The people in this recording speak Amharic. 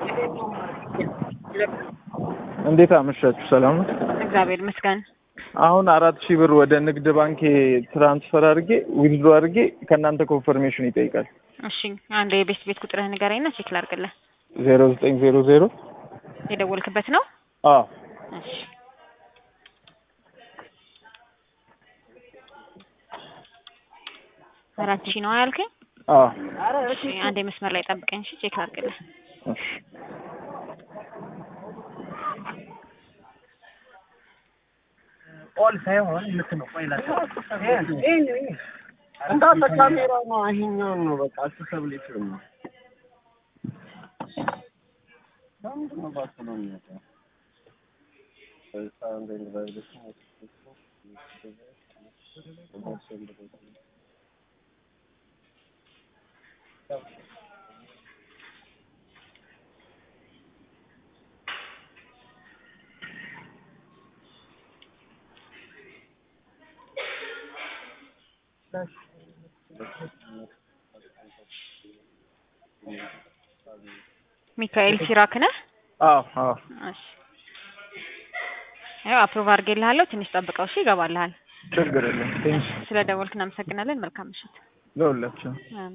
እንዴት አመሻችሁ? ሰላም ነው? እግዚአብሔር ይመስገን። አሁን አራት ሺህ ብር ወደ ንግድ ባንክ ትራንስፈር አድርጌ ዊዝድሮ አድርጌ ከእናንተ ኮንፈርሜሽን ይጠይቃል። እሺ አንድ የቤት ቤት ቁጥርህ ንገረኝና ቼክ ላድርግልህ። ዜሮ ዘጠኝ ዜሮ ዜሮ የደወልክበት ነው? አዎ እሺ አራት ሺህ ነው ያልከኝ? አዎ እሺ አንድ መስመር ላይ ጠብቀኝ። እሺ ቼክ ላድርግልህ። እሺ ኦል ሳይሆን ልክ ነው። ቆይ ላቸው እንዳለ ካሜራ ነው። ይሄኛውን ነው በቃ አክሰብሊቲ ነው። ለምንድን ነው ባክሎ የሚመጣው? ሚካኤል ሲራክ ነህ? አዎ አዎ እሺ ያው አፕሮቭ አድርጌልሃለሁ። ትንሽ ጠብቀው እሺ፣ ይገባልሃል። ችግር የለም። ቴንክስ ስለ ደወልክ እናመሰግናለን። መልካም ምሽት። ለሁላችሁ አሜን።